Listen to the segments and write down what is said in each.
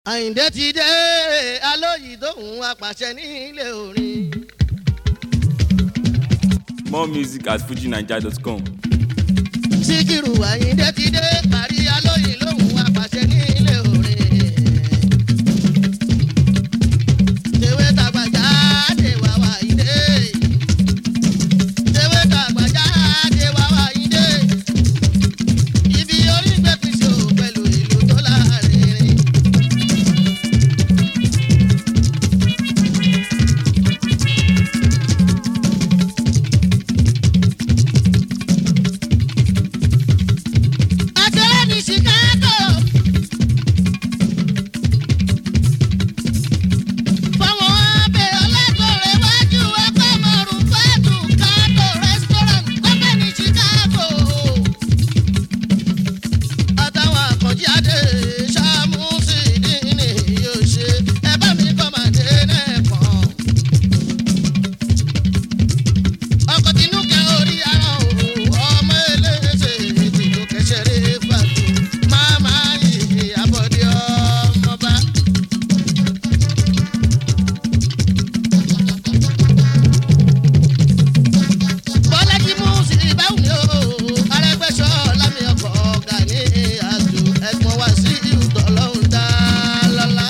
àyìndé ti dé alóyè tóun apàṣẹ nílé orin. More music at fujinaija.com. síkírù àyìndé ti dé parí alóyè lóun apàṣẹ nílé orin. tèwé tàgbàjá dé wá wá ìdè. tèwé tàgbàjá dé wá wá ìdè. ibi orí gbẹ̀kú ṣò pẹ̀lú ìlú tó láàrin. Àtẹ̀lẹ́ ní Chicago. Fọwọ́n abẹ́ ọlẹ́gbọ̀rẹ̀ wájú ẹgbẹ́ mọ̀rún fẹ́ẹ̀tù Kato restaurant lọ́bẹ̀ ní Chicago. Àtàwọn àkànjí adé ṣàmúsì dínì yóò ṣe ẹ bá mi kọ́ màdé nẹ́ẹ̀kan. ọkọ̀ tinú kẹ orí ara o ọmọ eléṣe tìlú kẹsẹ̀rẹ́ fàtó máma yìí abọ́dé ọmọba. bọ́lájí mú sí ìbáwò mi o arẹgbẹ́sọ lámì ọkọ̀ ọ̀gá ní àjò ẹ̀gbọ́n wá sí ìhùtọ̀ lọ́hùn dá lọ́lá.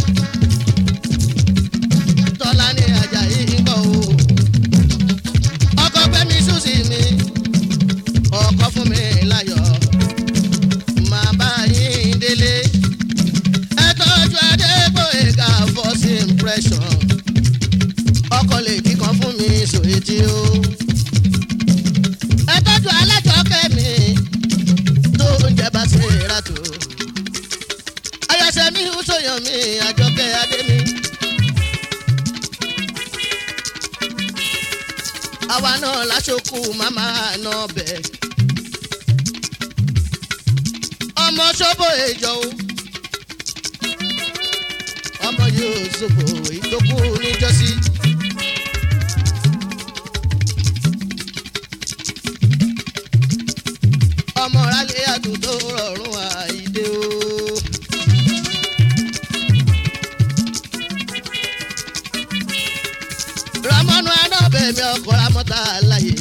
tọ́lá ní ajayi ń bọ̀ o ọkọ gbẹmí ṣùṣì mi ọkọ fún mi láyọ̀ máa bá yín délé ẹ tọ́jú adégbòyega first impression ọkọ lè kíkan fún mi sòwétí o ẹ tọ́jú alájọkẹ́ mi tó ń jẹ bá ṣe rà tó ayọ̀ṣẹ́ mi ń sọ̀yàn mi àjọkẹ́ adé mi. àwa náà láṣokù màmá náà bẹ̀. ọmọ ṣọ́bọ̀ èjọ o ọmọ yóò ṣòbò ìtókù níjọ́sí. ọmọ rálẹ̀ àdúgbò rọrùn àìdè o. ramọnu anábẹ̀mí ọkọ̀ ramọ́ta láyé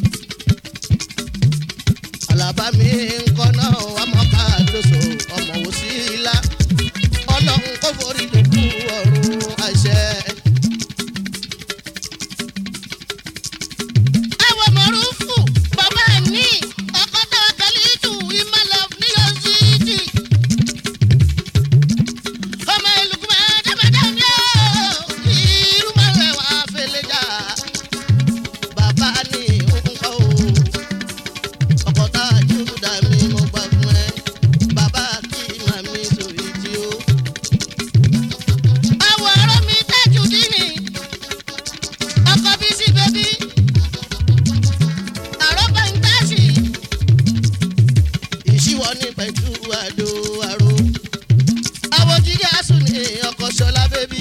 alábàmí ńkọ́ náà amọ́ká lóṣù ọmọ wò sí ilá ọlọ́run kò forí lókù ọ̀run àṣẹ. ẹ wo mọ̀rúfù bàbá ẹ̀ ní ọkọ̀ tó kẹ́lí tù ìmọ̀lẹ̀ ní yóò sí jì ọmọ ìlúkú máa dábàdà ní ọ́ irú máa rẹ̀ wá fẹlẹ̀ jà bàbá ní nǹkan o ọkọ̀ tá a jù dá mi mo gbà fún ẹ bàbá kí màmí sórí tí ó. àwọ̀ ọ̀rọ̀ mi dájú dínì ọkọ̀ bí sí bẹ́bí àrọ́bà ń dáṣì ìṣíwọ́ ní pẹ̀tù àdó àrò àwọn jíjẹ́ àsùn ní ọkọ̀ ṣọlá bẹ́bí.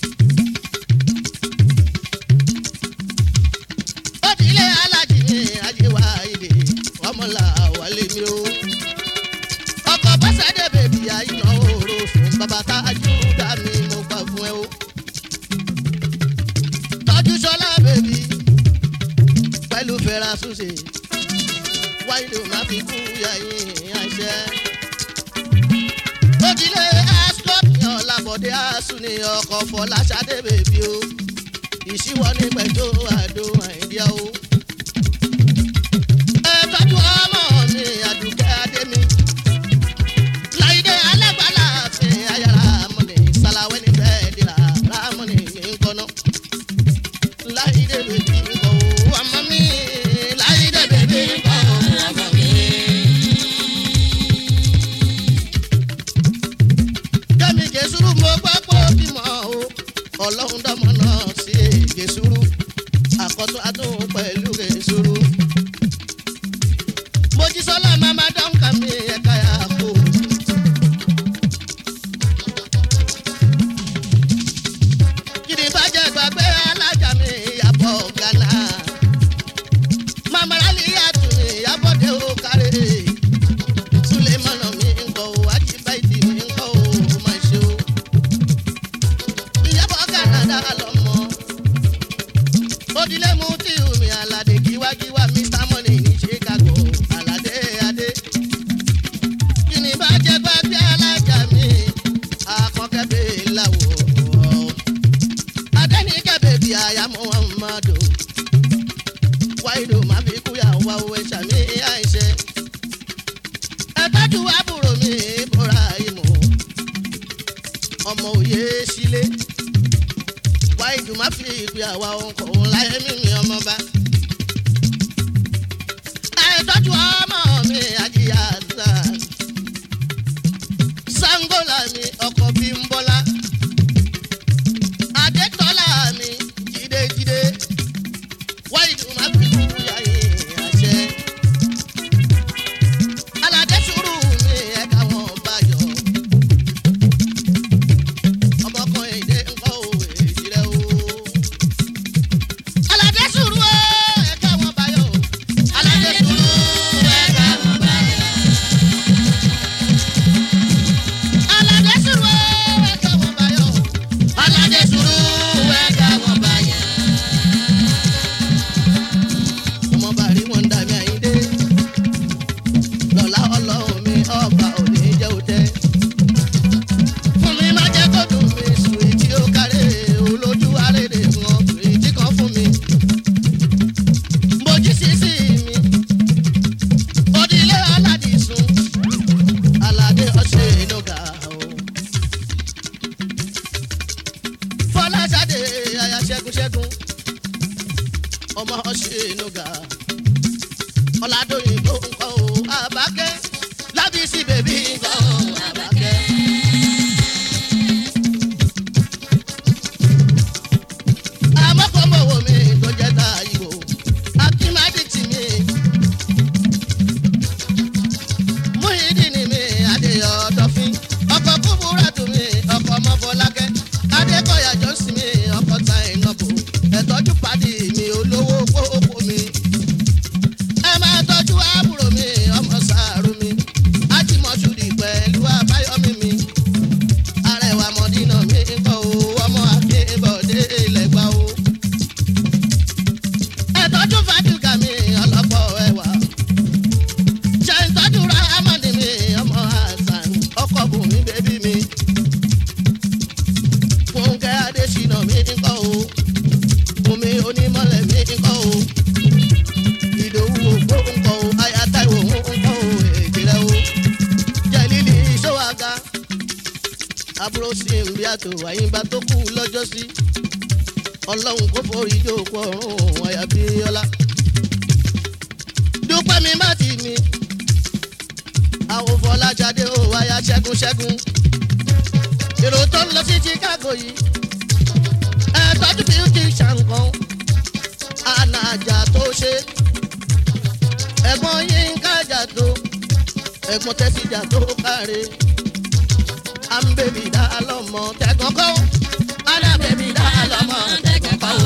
ó ti lé alájí ní ajéwà ìdè ọmọlá wálé mi o. ọkọ̀ bọ́sẹ̀dẹ̀ bèbí àyìnà òru fún bàbá tájú dá mi mo gbà fún ẹ o. tọ́jú ṣọlá bèbí pẹ̀lú fẹ́ra ṣùṣe wáyé má fi kú yẹ̀yìn àṣẹ ojúlé ascot ọ̀làbọ̀dé asùn ní ọkọ̀ fọláṣadé bèbí o ìṣíwọ́ ní pẹ̀jọ́ àdó àìdíyà o. ẹ tọ́jú ọmọ mi àdùkẹ́ adémi láìdé alágbàlá fi ayára mọ́ni sàlàwẹ́ ní bẹ́ẹ̀ dìrà rámọ́ni nǹkan láìdé bèbí nǹkan o ọmọ mi láìdé bèbí nǹkan o ọmọ mi. kẹ́mi gẹ̀ẹ́sùrù mo gbọ́ pé ó bímọ o ọlọ́run dọ́mọ náà sí gẹ̀ẹ́sùrù àkọ́tún àtúnwò pẹ̀lú gẹ̀ẹ́sùrù. mojísọ́lá mama dọ́ǹkà mi ẹ̀ka yà kó. kìnìún bàjẹ́ gbàgbé alájà mi ìyàbọ̀ gánà. mama rálí yàtọ̀ mi ìyàbọ̀dé ó kárẹ̀. sulemana mi ń kọ́ o ajibaiti mi ń kọ́ o máa ṣe o. ajíwá mr money ní chicago aládé adé kí ni bá jẹ́ gbàgbé alájà mi akọ́kẹ́bẹ̀ làwọ̀ adẹ́nìkẹ́ bèbí àyà muhammadu wáìdò má fi kúyà wá owó ẹ̀ṣà mi àìṣe ẹ̀tọ́jú àbúrò mi bọ́ra ìmọ̀ ọmọ òye sílé wáìdù má fi ìpè àwa ọkọ̀ láyé mímí ọmọ bá ẹ̀tọ́jú ọmọ mi àjíyá àdá sangola mi ọkọ̀ bí ń bọ́lá adétọ́lá mi jídéjídé wáìdù má fi kúyà yìí àṣẹ aládé sùúrù mi ẹ̀ka wọn bá yọ. ọmọkùnrin èdè ńkọ́ òwe ìṣirẹ́ o. aládé sùúrù o ẹ̀ka wọn bá yọ. aládé sùúrù ẹ̀ka wọn bá yọ. aládé sùúrù o ẹ̀ka wọn bá yọ. aládé sùúrù ẹ̀ka wọn bá yọ. ọmọ bàrí wọn ń dàbí àyíndé lọ́la ọlọ́run mi ọba òní jẹ́ òtẹ́. fún mi má jẹ́ kó dùn mí sùn ìdí ó kárẹ̀ olójú àrèrè wọn ìdí kan fún mi. mojí sísì mi òdìlé aládìsún aládé ọ̀sẹ̀ ìnúgà o. fọláṣadé aya ṣẹ́gun-ṣẹ́gun ọmọ ọ̀sẹ̀ ìnúgà ọ̀làdóyìnbó ńkọ́ o àbákẹ́ lábísí bèbí ńkọ́ o àbákẹ́. àmọ́kọ́mọ́wò mi tó jẹ́ ta ìwò akínmádìtì mi múhídìní mi adéyọ dọ́fín ọkọ̀ kúbúrẹ́tù mi ọkọ̀ ọmọbọlákẹ́ adékọ̀yà jọ́sìn mi ọkọ̀ ta ìnàbò ẹ̀tọ́jú padì mi olówó kókó mi ẹ máa tọ́jú àbúrò mi ọmọ sàárù mi ájímọ̀ṣúrì pẹ̀lú àbáyọ̀mí mi arẹwà mọ̀dínà mi ń kọ́ o ọmọ akébọ̀dé ilẹ̀gbà o. ẹ tọ́jú fàdúkà mi ọlọ́pọ̀ ẹwà ṣe ń tọ́jú ráhámọ́dì mi ọmọ hasan ọkọ̀ bùnmi bébí mi fúnkẹ́ adésínà mi ń kọ́ o bùnmi onímọ̀lẹ̀ mi ń kọ́ o ìdòwú ògbó ńkọ o ayataiwo ńkọ o èjìrẹ o jẹlílì ìṣòwàga àbúrò sí ń bí àtò àyínbá tó kú lọ́jọ́ sí ọlọ́run kò forí jókòó ọ̀run àyàbíọ́lá dúpẹ́ mi má ti mi àwọn fọlájáde ò wáyà ṣẹ́gun ṣẹ́gun èrò tó ń lọ sí chicago yìí ẹ̀ tọ́jú beauty ṣàǹkan ànàjà tó ṣe ẹ̀gbọ́n yín kájà tó ẹ̀gbọ́n tẹ́síjà tó káre àmbèbí dá lọ́mọ tẹ̀gàn kọ́ alábẹ̀bí dá lọ́mọ tẹ̀gàn kọ́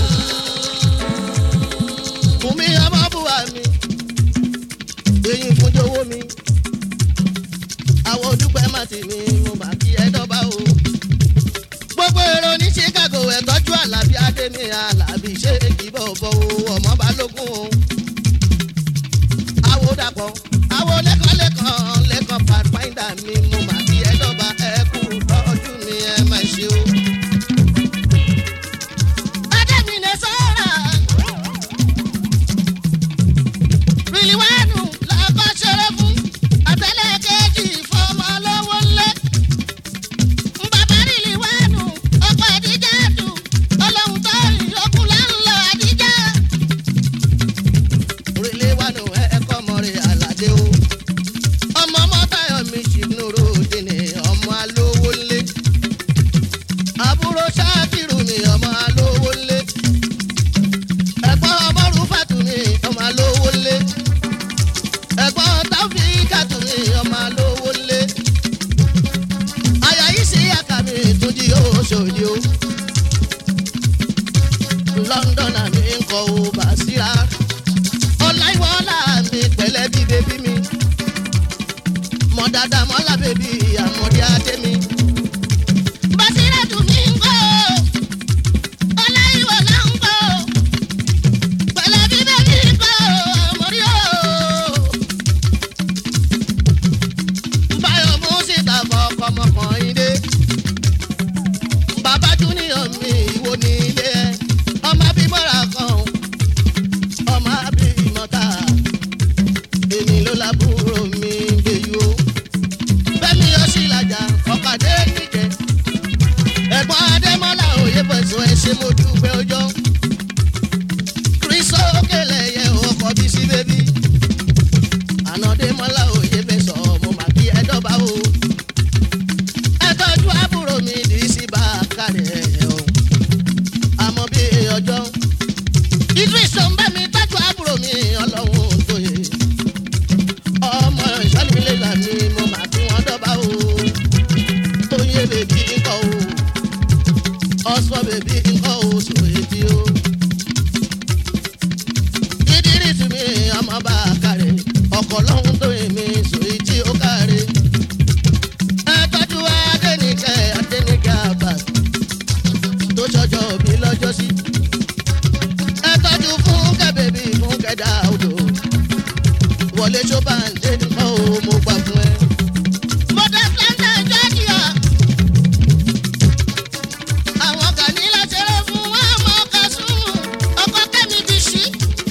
fún mi ọmọ bùwà mi èyí fún jọ̀wọ́ mi àwọn olùpẹ̀ má ti mi mo mà kí ẹ dọ́gba o gbogbo èrò ní chicago ẹ̀ tọ́jú àlàbí adé mi àlàbí ṣé kì í bọ̀ bọ̀ o ọmọ balógun o àwo dàpọ̀ àwo lẹ́kọ̀ọ́lẹ́kọ̀ọ́ lẹ́kọ̀ọ́ pàpáìdà mi mo mà kí ẹ dọ́gba ẹ kú ọdún mi ẹ má ṣe o. Adémi lè sọ́ra. Rìlíwánù lọ́kọ́ ṣeré fún àtẹ́lẹ̀ kejì fọmọ lọ́wọ́ ńlẹ́. Bàbá rìlíwánù ọkọ̀ àdíjà dùn ọlọ́run tó ìyókù láńlọ àdíjà. Rìlíwánù ẹ̀ẹ́kọ́ mọ̀rẹ́ àlàdé o. Ọmọ mọ́tàyọ̀ mi ṣìnúrò dènè ọmọ alówó ńlẹ́. Àbúrò ṣáàkìrù mi ọmọ alówó ńlẹ́. Ẹ̀gbọ́n ọmọ rúfàtù mi ọmọ alówó ńlẹ́ ẹ̀gbọ́n táfíìkà tún ní ọmọ alówó lé. àyà yìí sí àkàmì ìtúndí yóò ṣòdì o. london àmì ń kọ o bàṣírà. ọláìwọlá mi pẹ̀lẹ́ bí bébí mi. mọ dáadáa mọ́lá bèbí àmọ́dé adé mi. bàṣírà tún mí ń kọ́ o. ọláìwọlá ń kọ́ o. pẹ̀lẹ́ bí bébí ń kọ́ o. ọ̀sọ́ bèbí nǹkan oṣù èdè o. dídírí tì mí ọmọ bá a kárẹ̀ ọkọ̀ lọ́hún tó èmi sòyí tí ó kárẹ̀. ẹ tọ́jú adẹ́nìkẹ́ adẹ́nìkẹ́ àbá tó ṣọjọ́ bí lọ́jọ́ sí. ẹ tọ́jú fún kẹ́bẹ̀bí fún kẹ́dà odò wọlé tó bá ń dé nǹkan o mo gbà fún ẹ. mo dé sẹ́ńtẹ̀ jọ́jìyà àwọn kàní láṣẹrẹ fún wọn ọmọ kẹsùn ọkọ kẹmi bí sí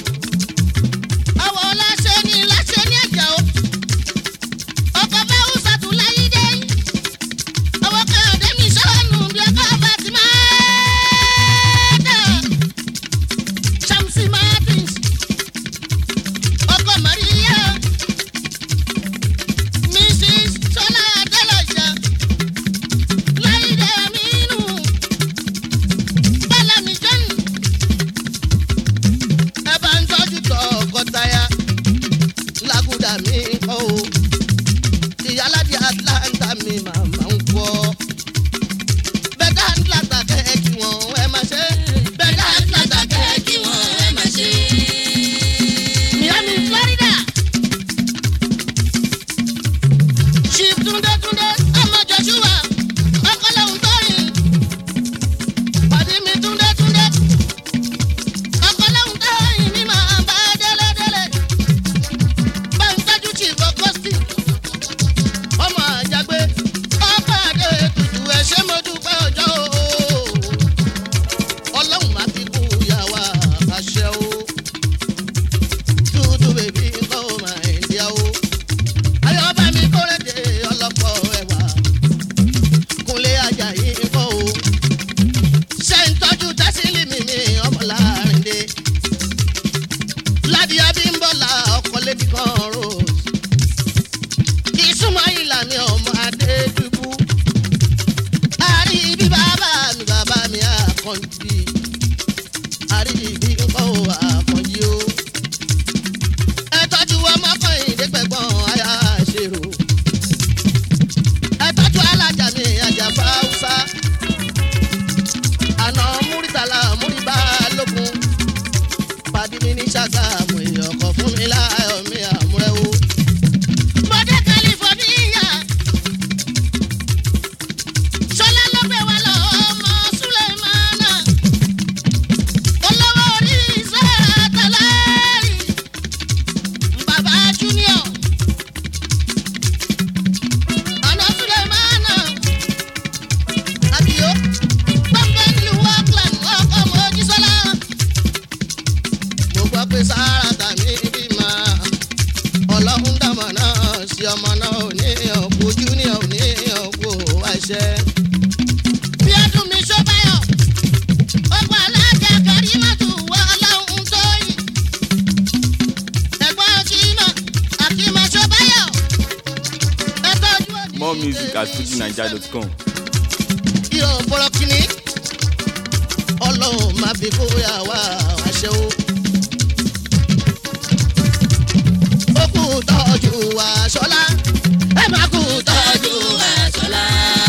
àwọn láṣẹ ní láṣẹ ní ẹjà o ọkọ fẹhùn sàtúláyé dé àwọn kẹhìndé mi sọnù bí ọkọ bá ti máa dẹ shamsi martins ọkọ maria mrs sọlá adélọjà láìdé aminu bálàmì john ẹ bá ń tọ́jú tọkọtaya lágùdà mi kọ́ o ìyálàdí atlanta mi màmá ń kọ́ bẹ́ẹ̀dá atlanta kẹ́ẹ̀kì wọn ẹ máa ṣe bẹ́ẹ̀dá atlanta kẹ́ẹ̀kì wọn ẹ máa ṣe. miami florida chief túndé túndé ọmọ joshua ọkọlẹ́hùn tóyìn pàdé mi túndé túndé ọkọlẹ́hùn tóyìn mi máa bá délédélé bá ń tọ́jú chief augusti ọmọ àjàgbé ọkọ àdé tutù ẹ ṣé mo dúpẹ́ ọjọ́ o ọlọ́run má fi kú yà wá àṣẹ o dúdú bèbí kọ́ ọ máa ń díà o ayọ̀bá mi kórèdè ọlọ́pọ̀ ẹ̀wà kúnlé ajayi kọ́ o ṣe ń tọ́jú tẹ́sílì mi mi ọmọláàrìndé ládìá bí ń bọ̀ la ọkọ̀ lébi kan rose ìsúnmọ́ ìlànà ọmọ adédùbú àríbí bàbá mi bàbá mi àkànjì àríbí ńkọ́ ò àkànjì o ẹ tọ́jú ọmọkùnrin dẹ́gbẹ̀gbọ́n aya ṣèrò ẹ tọ́jú alájà mi àjàfà haúsá àná múrítàlá múríbá lókun pàdé mi ní ṣàgámù èèyàn kan fún mi láàyò mi àmúrẹ́wò. Mọ̀dé California. Ṣọlá ló gbé wa lọ ọmọ Súlẹ̀mánà. Olówó orí iṣẹ́ àtàlẹ́rì. Bàbá Junior. Àná Súlẹ̀mánà. Àbíyó. Gbọ́ngàn nílùú Auckland ọkọ̀ Mojísọ́lá. Mo gbọ́ pé sáárà tàmí bímọ ọlọ́run dàmọ̀ náà sí ọmọ náà ò ní òkú júnior ò ní òkú àṣẹ. bí ọdún mi ṣó báyọ̀ ọgbà alájà kárí mọ́tò wọ ọlọ́run tó yìn. ẹ̀gbọ́n akímọ̀ akímọ̀ ṣó báyọ̀. ẹ tọ́jú òní More music at fujinaija.com. yóò bọ̀rọ̀ kìíní ọlọ́run máa fi kóyà wá àṣẹ o. ó kú tọ́jú wa ṣọlá ẹ má kú tọ́jú wa ṣọlá.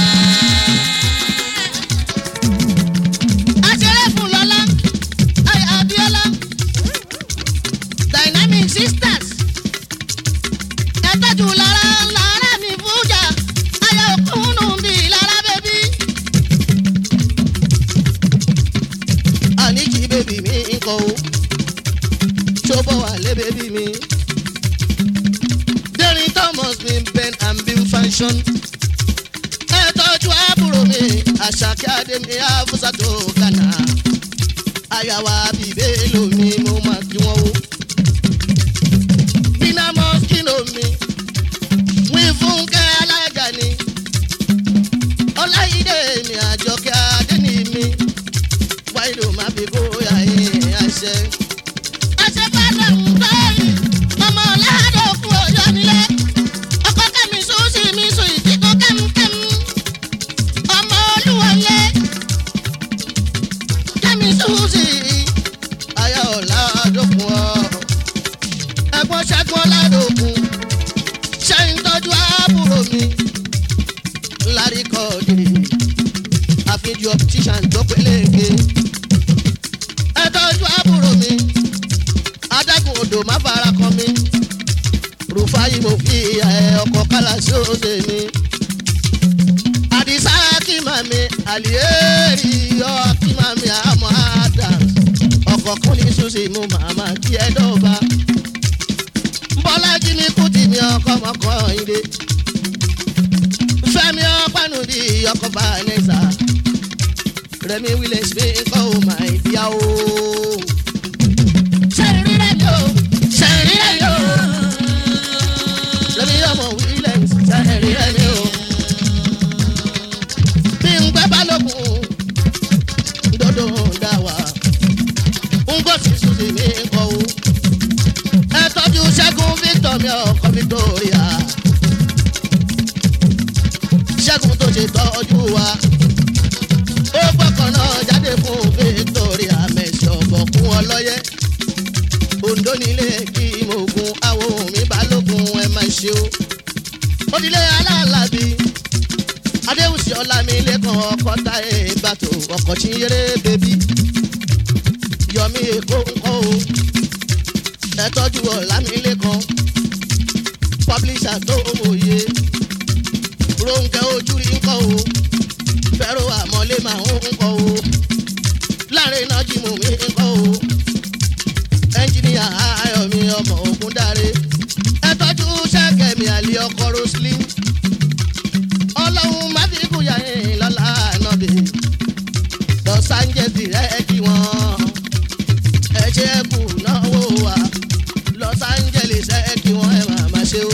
aṣeré fún lọ́lá ayé abiola dynamic sisters ẹ tọ́jú lára lára mi fújà ayé òkúnnù bíi lára bẹ́bí. àníjì bèbí mi ń kọ́ o ṣọ́bọ̀ wà lé bèbí mi. Dẹ́rìn Thomas mi Ben and Bill fashion. Ẹ tọ́jú àbúrò mi, àṣàkẹ́ Adémi Afúsàtò Ghana. Àyàwó àbíbé lomi mo máa kí wọ́n o. Bínà mọ́síkìnò mi, wí fúnkẹ́ alájà ni. Ọláyídé mi àjọkẹ́ Adéni mi. Wáyé má fi bóyá yín àṣẹ. Àṣẹ bá dàrú báyìí, ọmọ ọ̀làdọ̀ kú ọ̀yọ́ nílé. Ọkọ kẹ́mi sùn sí mi sùn ìdíkọ̀ kẹ́mkẹ́m. Ọmọ olúwọlé. Kẹ́mi sùn sí ayé ọ̀làdọ̀kun ọ̀. Ẹ̀gbọ́n ṣẹ́gun ọ̀làdọ̀kun. àfijù optician tó péléke. ẹ tọ́jú àbúrò mi adágún odò má fara kan mi rúfáyì mo fi ẹ ọkọ̀ kálá sí òde mi. àdìsá kìmà mi àlìyéèrì yọ kìmà mi àmọ́ adams ọkọ̀ kún ní susi mo màmá kí ẹ dọ́ba. bọ́lájí ní kùtì mi ọkọ̀ mọ́kọ́ ìdè fẹ́mi ọ̀pánu di ọkọ̀ vanessa rẹmi williams mi kọ́ ọ́ máa di á o. sẹ́rin rẹ̀ mi o sẹ́rin rẹ̀ mi o rẹmi ọmọ williams sẹ́rin rẹ̀ mi o. bí n gbẹ́ balógun dodo dá wa n kò sì sùn sí mi kọ́ o. ẹ tọ́jú ṣẹ́gun victor mi ọkọ̀ victoria ṣẹ́gun tó ṣe tọ́jú wa. ó gbọ́kàn náà jáde fún victoria mẹ́sì ọ̀bọ̀ fún ọlọ́yẹ. ondo nílé kí mogun awo mi balógun ẹ máa ṣe o. òdìlé aláàlábí adéhùsì ọlámilẹ́kan ọkọ̀ táyé bàtò ọkọ̀ tí ń yéré bébí. yọmí èkó ńkọ́ o. ẹ tọ́jú ọlámilẹ́kan publisher tó mòye ronke ojú rí ńkọ o fẹ́rọ àmọ́lé máa ń ńkọ o láàrin náà jí mú mi ńkọ o ẹnjìníà ayọ̀mí ọmọ ogun dáre ẹ tọ́jú sẹ́kẹ̀mí àlè ọkọ̀ roslyn ọlọ́run má fi kúyà yín lọ́la nàbì los angeles rẹ̀ kí wọ́n ẹ ṣe kù náwó wa los angeles rẹ̀ kí wọ́n ẹ máa máa ṣe o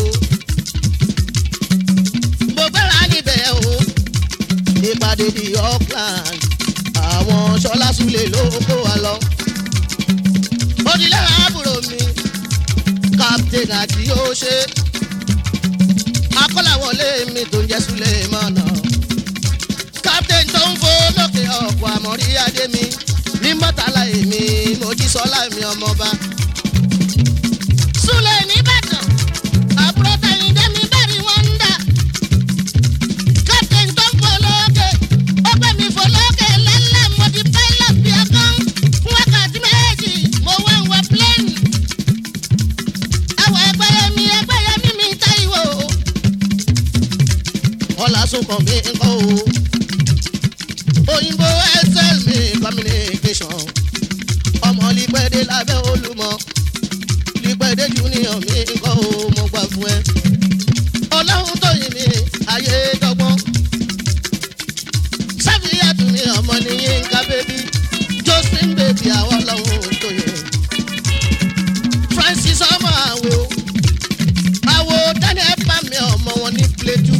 mo gbára níbẹ̀ o ìpàdé di auckland àwọn sọlá sulè ló kó wa lọ. òdìlẹ̀ àbúrò mi captain àti yóò ṣe akọ́làwọlé mi tó ń jẹ́ sulè mọ́nà. captain tó ń fo lókè ọ̀pọ̀ àmọ́rí adé mi ní mọ́tàlá èmi mojísọ́lá mi ọmọba. sulè nìbàdàn àbúrò tẹ̀yìn dé mi bẹ́ẹ̀ ni wọ́n ń dà captain tó ń folókè ó gbé mi folókè lẹ́lẹ́ mo di pilot bí ọkàn fún wákàtí méjì mo wá ń wọ plane. ẹwọ ẹgbẹ́yẹ mi ẹgbẹ́yẹ mi mi ta ìwò. ọ̀là sunkàn mi ń kọ́ o òyìnbó excel mi communication ọmọ lípẹ́dé lábẹ́ olúmọ lípẹ́dé junior mi ń kọ́ o mo gbà fún ẹ ọlọ́run tó yin mi ayé dọ́gbọ́n. sáfìyà tún ní ọmọ ní yínká bébí josephine bèbí àwọn ọlọ́run tó yẹ. francis ọmọ àwò àwò daniel pàmì ọmọ wọn ní plateau.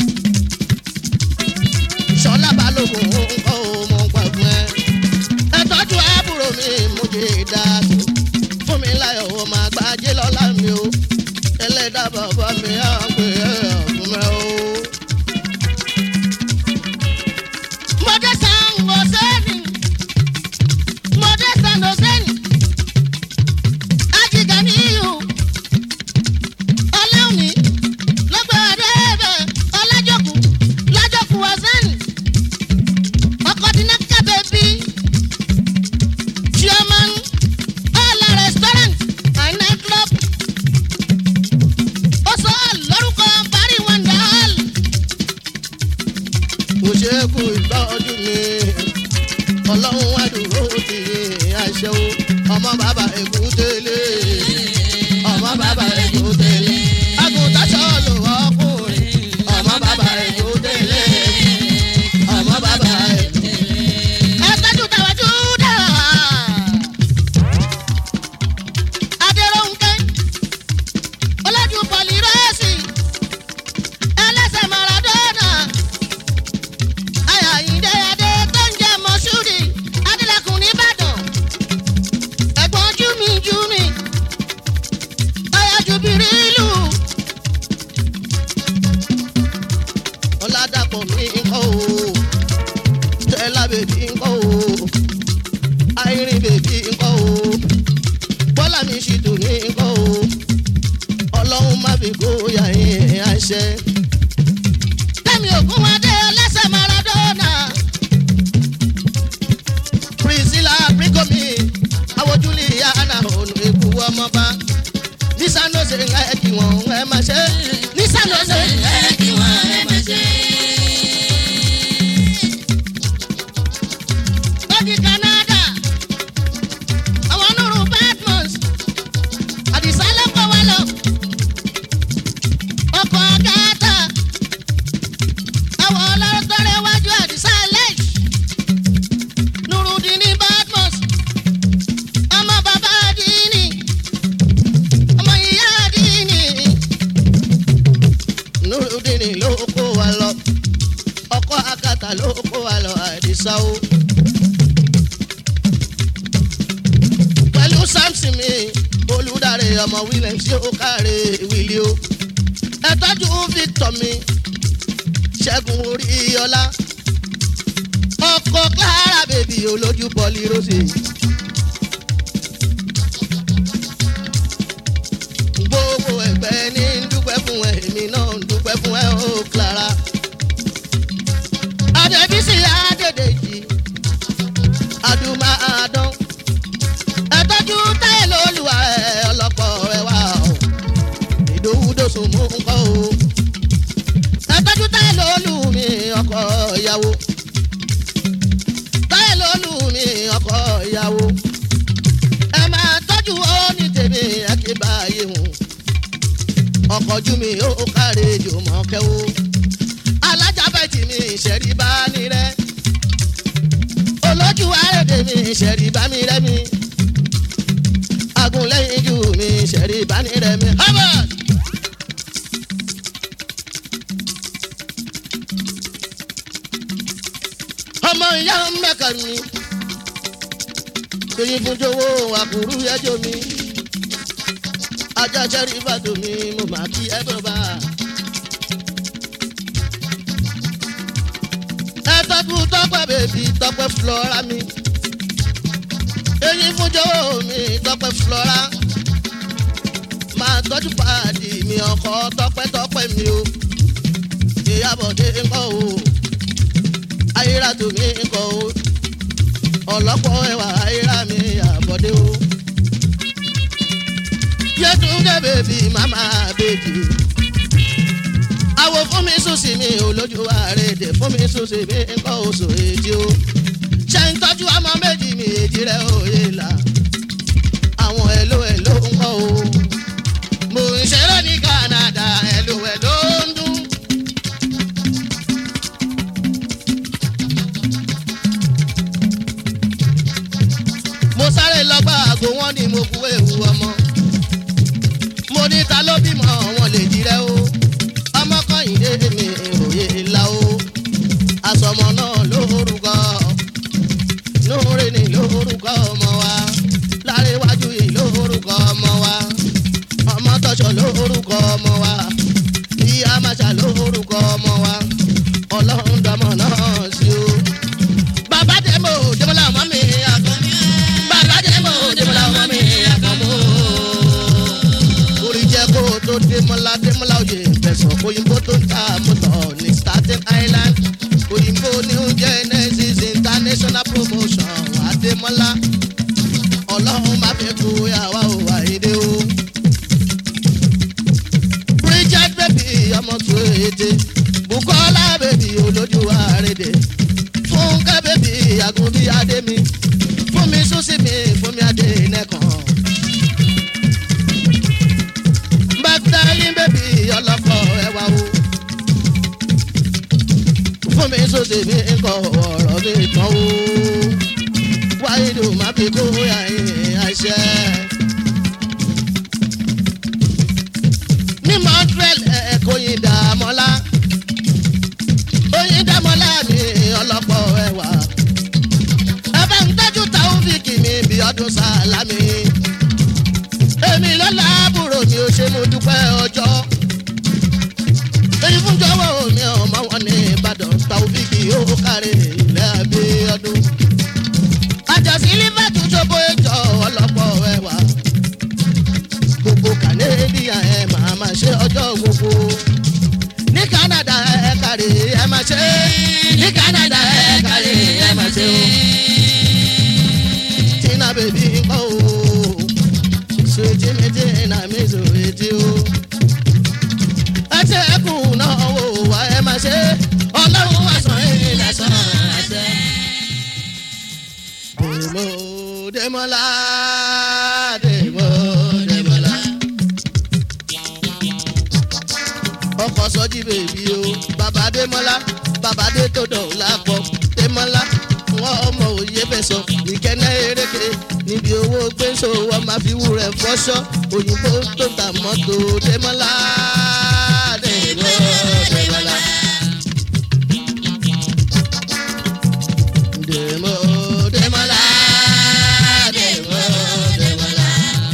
sọlá balógun ńkọ́ ọmọ gbàgbọ́ ẹ. ẹ tọ́jú àbúrò mi mú jẹ́ dáàtò fún mi láyọ̀ ọmọ àgbájé lọ́la mi o ẹlẹ́dàá bàbá mi á pè é ọ̀fun mẹ́ o. Mọ̀dé san ọ̀sẹ́ni. Mọ̀dé san ọ̀sẹ́ni. Ajiga ní ihò. Ọlọ́run ní lọ́gbà ọ̀dẹ́ẹ̀bẹ̀ ọlájọ́kù lájọ́kù ọ̀sẹ́ni. Ọkọ̀ dínà kábẹ́ bí. Chairman Ọ̀la restaurant and night club ó sọ lórúkọ parí wonder hall. kò ṣe é kú ìtọ́jú mi ọlọ́run wá dúró ti àṣẹ o ọmọ bàbá èkútélé ọmọ bàbá èkútélé àgùntàn sọ̀lù ọkùnrin ọmọ bàbá èkútélé ọmọ bàbá èkútélé. ẹ tọ́jú tàwájú dára. adéròǹkẹ́ ọlọ́jú pọ̀lìrọ́ọ̀sì ẹlẹ́sẹ̀ maradona ayàyíndé adé tó ń jẹ́ mọ́ṣúrì adélẹ́kùn nìbàdàn ẹ̀gbọ́n júmi júmi ayájú bìrìlù. ọ̀làdàpọ̀ mi ń kọ́ o tẹ́lá bèbí ń kọ́ o àìrìn bèbí ń kọ́ o bọ́lá mi ṣì tù ní ń kọ́ o ọlọ́run má fi kó yà yín àṣẹ. kẹ́mi ògún wa dé ọlẹ́sẹ̀ maradona ṣe ẹ kí wọn ẹ má ṣe nísàlẹ̀ ṣe ẹ kí wọn ẹ má ṣe. lọ́dí canada àwọn nùrù badmus àdìsá ló kọ́ wa lọ ọkọ̀ gàtà àwọn ọlọ́tọ́rẹ́ wájú àdìsá lẹ́yìn nùrùdíní badmus ọmọ bàbá dínì ọmọ ìyá dínì nùrùdíní ló kó wa lọ ọkọ̀ àgàtà ló kó wa lọ àdìsá o. pẹ̀lú samson mi olùdarí ọmọ williams yóò káre wílí o ẹ tọ́jú victor mi ṣẹ́gun oríyọlá ọkọ̀ clara bèbí olójú bọ́ọ̀lì rosé. gbogbo ẹgbẹ́ ní ń dúpẹ́ fún ẹ èmi náà ń dúpẹ́ fún ẹ ó clara. adébísí adédèjì adúmọ̀ àdán ẹtọ́jú táyé lóluwà ẹ ọlọ́pọ̀ ẹ wá o ìdòwúdòsùn mú nǹkan o ẹtọ́jú táyé lólu mi ọkọ ìyàwó táyé lólu mi ọkọ ìyàwó ẹ máa tọ́jú ó ní tèmi ẹ kí bá yé hùn ọkọ̀ ojú mi ó káre jò mọ́ kẹ́wó alájàbẹ̀tì mi ìṣẹ̀rí bá ní rẹ́ olójú àrèdè mi ìṣẹ̀rí bá mi rẹ́ mi agunlẹ́yìn jù mí ṣẹ̀rí ìbánirẹ̀mí harvard. ọmọ ìyá mẹ́ka mi tóyin fún jowó àkùrú ẹjọ́ mi ajá ṣẹ́rí ìbàdàn mi mo máa kí ẹ bọ̀ bá. ẹ tọ́kù tọ́pẹ́ bèbí tọ́pẹ́ flora mi èyí fún jọ̀wọ́ mi tọpẹ́ flora máa tọ́jú paadi mi ọkọ tọpẹ́tọpẹ́ mi o ìyàbọ̀dé ńkọ́ o ayératu mi ńkọ́ o ọlọ́pọ̀ ẹwà ayéra mi àbọ̀dé o yẹtúndé bèbí màmá bèjì àwò fún mi sùn sí mi olójú àrèdè fún mi sùn sí mi ńkọ́ oṣù èjì o ṣe ń tọ́jú ọmọ méjì mi èjì rẹ̀ òye là àwọn ẹ̀lò ẹ̀lò ń kọ́ o. mo ń ṣeré ní canada ẹ̀lò ẹ̀lò ń dún. mo sáré lọ́gbà àgbo wọn ni mo kú ewu ọmọ. mo ní ta ló bímọ wọn lè jí rẹ o. ọmọ kan yìí dé mi òye là o. àsọmọ náà lórúkọ lóore ni lórúkọ ọmọ wa láréwájú yìí lórúkọ ọmọ wa ọmọ tọ́ṣọ lórúkọ ọmọ wa ìyá màṣà lórúkọ ọmọ wa ọlọ́run dọmọ náà sí o. bàbá dèmó dèmọ́lá ọmọ mi àkàn bàbá dèmó dèmọ́lá ọmọ mi àkàn mọ́. orí jẹ́ kó tó dèmọ́lá dèmọ́lá òye ìfẹsọ̀ òyìnbó tó ń ta mọ́tò ní staten island òyìnbó new genesis international promotion adémọlá ọlọ́run má fi kú yàwá ò wá èdè o. bridget baby ọmọ tó èdè bukola baby olójú àrèdè fúnkẹ́ baby àgùnbí adémi fún mi súnsì mi fún mi adé nẹ́kan. magdalene baby ọlọ́kọ̀ ẹ̀wà o fún mi sóde mi kọ ọ̀rọ̀ mi tán o wáyé ló má fi kó àyìn àṣẹ. ní montreal ẹ̀kọ́ yìí dàmọ́lá oyin dàmọ́lá mi ọlọ́pọ̀ ẹ̀wà ẹ̀fẹ̀ ń tọ́jú taofiki mi bí ọdún sálámì èmi lọ́la àbúrò mi ò ṣe mo dúpẹ́ ọjọ́ èyí fún jọwọ́ mi ọmọ wọn ní ìbàdàn taofiki yóò kárí ilẹ̀ abíọ́dún. àjọsí lífẹ̀tù ṣòbó ìjọ ọlọ́pọ̀ ẹwà gbogbo canadian ẹ máa ma ṣe ọjọ́ gbogbo ní canada ẹ kárí ẹ máa ṣe ní canada ẹ kárí ẹ máa ṣe o. tina bèbí ń kọ́ o sweet me tina mi sòwe létí o. ẹ ṣe ẹkùn náà wò wá ẹ máa ṣe ọlọ́run wá sàn yín lẹ́sàn ẹsẹ̀. dèmó dèmọ́lá dèmó dèmọ́lá. ọkọ̀ sọ́jí bèbí o bàbá dèmọ́lá bàbá dé tó dọ̀ lápọ̀ dèmọ́lá wọn ọmọ òye bẹ sọ ìkẹ́nẹ́ eréke níbi owó gbèsò wọn máa fi wúrẹ̀ fọ́ṣọ́ òyìnbó tó ta mọ́tò dèmọ́lá dèmọ́ dèmọ́lá. dèmọ́ dèmọ́lá dèmọ́ dèmọ́lá.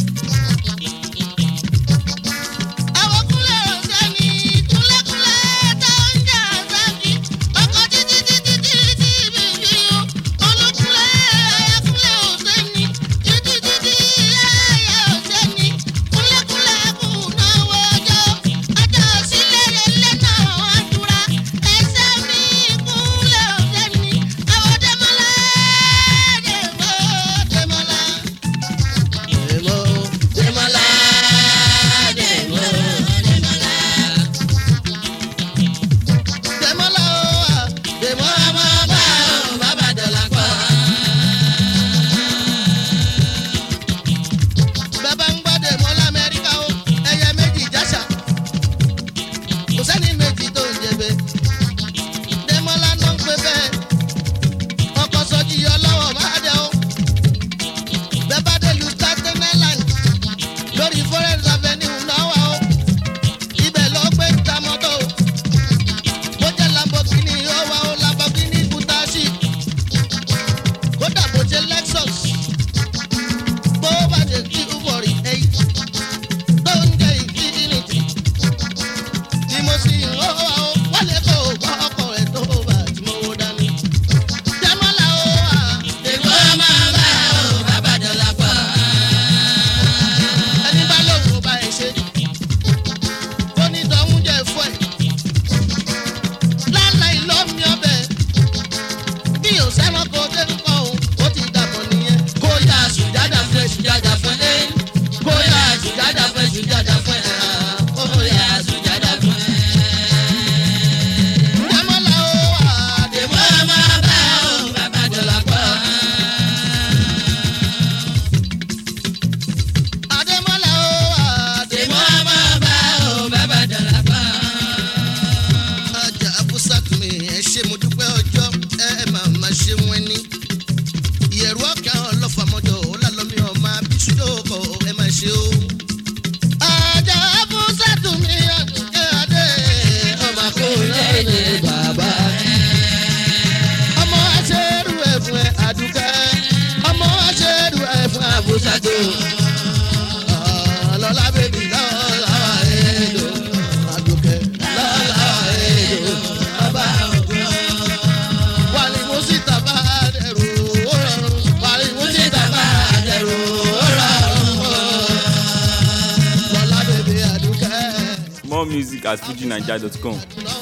Àwọn kúnlẹ̀ ọ̀sẹ̀ ni kúnlẹ̀kúnlẹ̀ tó ń jà sáàkì. Ọkọ̀ títí títí títí bèbí o. Olúkúnlẹ̀ ayákúnlẹ̀ ọ̀sẹ̀ ni títí títí ayá ọ̀sẹ̀ ni. Kúnlẹ̀kúnlẹ̀ kù náà wọ́jọ́. Ọjọ́ sílẹ̀ lélẹ̀ náà wá dúra. Ẹsẹ̀ mi kúnlẹ̀ ọ̀sẹ̀ ni. Àwọn Dẹ́mọ́lá Dèmọ́ Dẹ́mọ́lá. dèmọ́ dèmọ́lá dèmọ́ Dẹ́mọ́lá. dèmọ́lá o wa dèmọ́ ọmọ bá o bàbá dọ̀là pọ̀. bàbá ń gbọ́ dèmọ́ lamẹ́ríkà o ẹyẹ méjì jásà kò sẹ́ni méjì tó ń jẹ̀bẹ̀ dèmọ́lá ló ń pè bẹ́ẹ̀ ọkọ̀ sọ́jí ọlọ́wọ́ máa dẹ o bẹ́ẹ̀ bá dé lu staten island lórí forest avenue náà wà o ibẹ̀ ló gbé ń ta mọ́tò bó jẹ́ lamborghini ó wà ó lamborghini kutashi kódà bó jẹ́ lexus bó bá jẹ́ kí ubori eight tó ń jẹ́ infinity tí mo sì ń ó wà ó wálé kó o gbọ́ ọkọ̀ rẹ̀ tó bá tí mo wó dání. Jẹ́mọ́lá ó wà dèmọ́ máa bá o bàbá dọ̀là pọ̀. ẹni bá lóun ò bá ẹ ṣe ó ní tọ́hún jẹ́ fún ẹ̀ láláì lọ́mí ọbẹ̀ bí o sẹ́wọ́n kó dé ń kọ́ òun ó ti dàbọ̀ nìyẹn. kó yá sùjádà fún ẹ sùjádà fún ẹ kó yá sùjádà fún ẹ sùjádà fún ẹ kó yá sùjádà fún ẹ. Dẹ́mọ́lá ó wà dèmọ́ máa bá ó bàbá dọ̀là pọ̀. Adémọ́lá ó wà dèmọ́ máa bá ó bàbá dọ̀là pọ̀ ajá abúsàtúmí ẹ ṣe mo dúpẹ́ ọjọ́ ẹ máa ma ṣe wọn ní. ìyẹ̀rù ọ̀kẹ́ ọlọ́fàmọ́jọ ọ̀làlọ́mí ọmọ abíṣújọ́kọ̀ ẹ máa ṣe o. ajá abúsàtúmí ọ̀dùnkẹ́ adé ọmọ akóyè ní bàbá. ọmọ aṣẹ́rù ẹ̀ fún ẹ àdùkẹ́ ọmọ aṣẹ́rù ẹ̀ fún abúsàtú. lọ́la bèbí lọ́la wà èlò àdùkẹ́ lọ́la wà èlò bàbá wàlí mo sì tàbá dẹrù ó rọrùn wàlí mo sì tàbá dẹrù ó rọrùn lọ́la bèbí àdùkẹ́. More music at fujinaija.com. lọ́